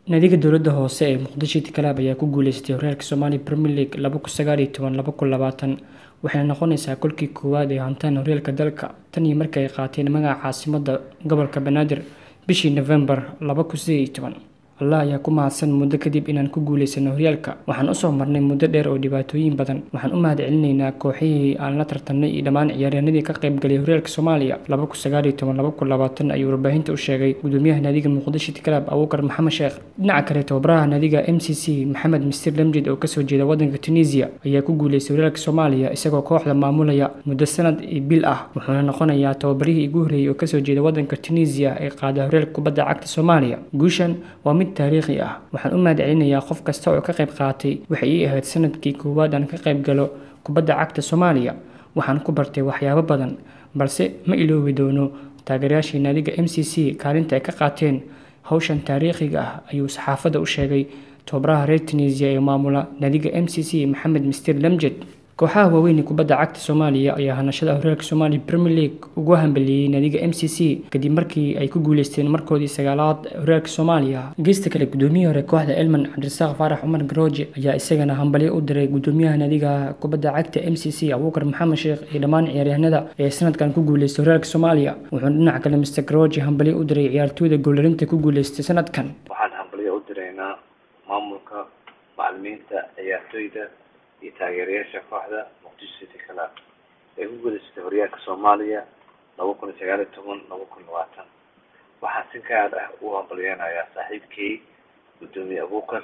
naadiga dowladda hoose ee muqdisho itikaalaab ayaa ku guuleystay horyaalka soomaaliya premier league laba kun sagaal iyo toban laba kun labaatan waxayna noqonaysaa kolkii koowaad ee hantaan horyaalka dalka tan iyo markii ay qaateen magaca caasimadda gobolka banaadir bishii novembar laba kun sideed iyo toban allah ayaa ku mahadsan muddo kadib inaan ku guuleysano horyaalka waxaan usoo marnay muddo dheer oo dhibaatooyin badan waxaan u mahad celinaynaa kooxihii aan la tartamnay iyo dhammaan ciyaaryahanadii ka qaybgalay horyaalka soomaaliya laba kun sagaal iyo toban laba kun labaatan ayuu warbaahinta u sheegay gudoomiyaha naadiga muqdisho itikaalaab abuukar maxamed sheekh dhinaca kale tababaraha naadiga m c c maxamed mistir lamjid oo kasoo jeeda wadanka tunisia ayaa ku guuleystay horyaalka soomaaliya isagoo kooxda maamulaya muddo sanad iyo bil ah wuxuuna noqonayaa tababarihii ugu horreeyay oo kasoo jeeda wadanka tunisia ee qaada horyaalka kubadda cagta soomaaliya guushan waa mid taariikhi ah waxaan u mahad celinayaa qof kasta oo ka qayb qaatay waxay ii ahayd sanadkii koowaad aan ka qayb galo kubadda cagta soomaaliya waxaan ku bartay waxyaabo badan balse ma iloobi doono taageerayaashii naadiga m c c kaalinta ay ka qaateen howshan taariikhiga ah ayuu saxaafadda u sheegay tobabaraha reer tunisia ee maamula naadiga m c c maxamed mister lamjed kooxaha waaweyn ee kubadda cagta soomaaliya ayaa hanashada horyaalka soomaaliya premier league ugu hambeliyey naadiga m c c kadib markii ay ku guuleysteen markoodii sagaalaad horyaalka soomaaliya geesta kale gudoomiyihii hore kooxda elman cabdirasaaq faarax cumar garooje ayaa isagana hambalyo u diray gudoomiyaha naadiga kubadda cagta m c c abuukar maxamed sheekh iyo dhammaan ciyaaryahanada ee sanadkan ku guuleystay horyaalka soomaaliya wuxuuna dhinaca kale mister garooje hambalyo u diray ciyaartooyda goolarinta ku guuleystay sanadkan waxaan hambalyo u diraynaa maamulka macalimiinta ciyaartooyda iyo taageerayaasha kooxda muqdisho city club ee ku guuleysatay horyaalka soomaaliya laba kun iyo sagaal iyo toban laba kun labaatan waxaan si gaar ah u hambalyeynayaa saaxiibkay gudoomiye abuukar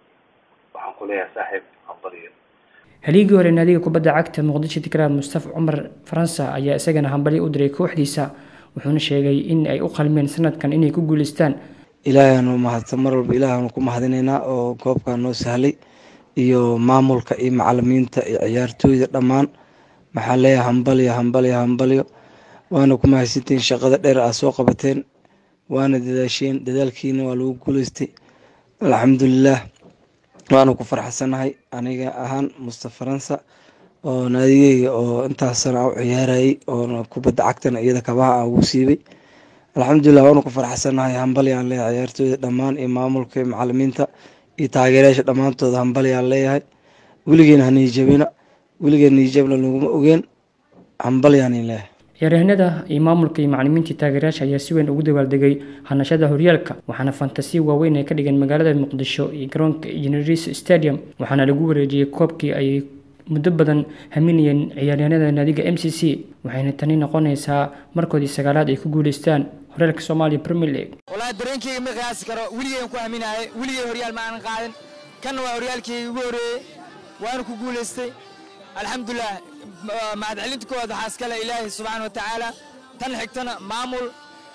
waxaan ku leeyahay saaxiib hambalyo haligii hore naadiga kubadda cagta muqdisho itikaalaab mustafa cumar faransa ayaa isagana hambalyo u diray kooxdiisa wuxuuna sheegay in ay u qalmeen sanadkan inay ku guuleystaan ilaahaanu mahadsan mar walba ilaahaanu ku mahadinaynaa oo koobkaa noo sahlay iyo maamulka iyo macalimiinta iyo ciyaartooyda dhammaan maxaa leeyahay hambalyo hambalyo hambalyo waana ku mahadsantihiin shaqada dheer aad soo qabateen waana dadaasheen dadaalkiina waa lagu guuleystay alxamdulilaah waana ku farxasanahay aniga ahaan mustafa faransa oo naadigeyga oo intaas sana u ciyaarayay oo kubadda cagtana iyada kabaha aan ugu siibay alxamdulilah waana ku farxasanahay hambalyaan leeyahay ciyaartooyda dhammaan iyo maamulka iyo macalimiinta iyo taageerayaasha dhammaantooda hambalyaan leeyahay weligeena haniijabina weligeena niijabna laguma ogeen hambalyaanin leeyahay ciyaaryahanada iyo maamulka iyo macalimiintii taageerayaasha ayaa si weyn ugu dabaaldegay hanashada horyaalka waxaana fantasiya waaweyn ay ka dhigeen magaalada muqdisho iyo garoonka generis stadium waxaana lagu wareejiyey koobkii ay muddo badan haminayeen ciyaaryahanada naadiga m c c waxayna tani noqonaysaa markoodii sagaalaad ay ku guuleystaan horyaalka soomaaliya premier league wallaahi dareenkeyga ma qiyaasi karo weligeen ku haminaayay weligey horyaal ma aanan qaadin kanna waa horyaalkeyga ugu horreeyey waana ku guulaystay alxamdulilah mahadcelinta koowaad waxaa iskale ilaahay subxaana wa tacaala tan xigtana maamul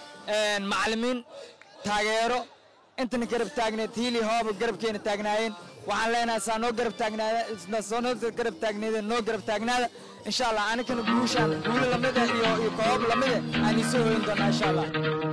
macalimiin taageero intana garab taagneed hiili hooba garabkeena taagnaayeen waxaan leenahay saa noo garab taagnaada soo noo garab taagneedeen noo garab taagnaada insha allah anikana guushaan guulo lamida iyo iyo koob lamida aan iisoo hoyin doonaa insha allah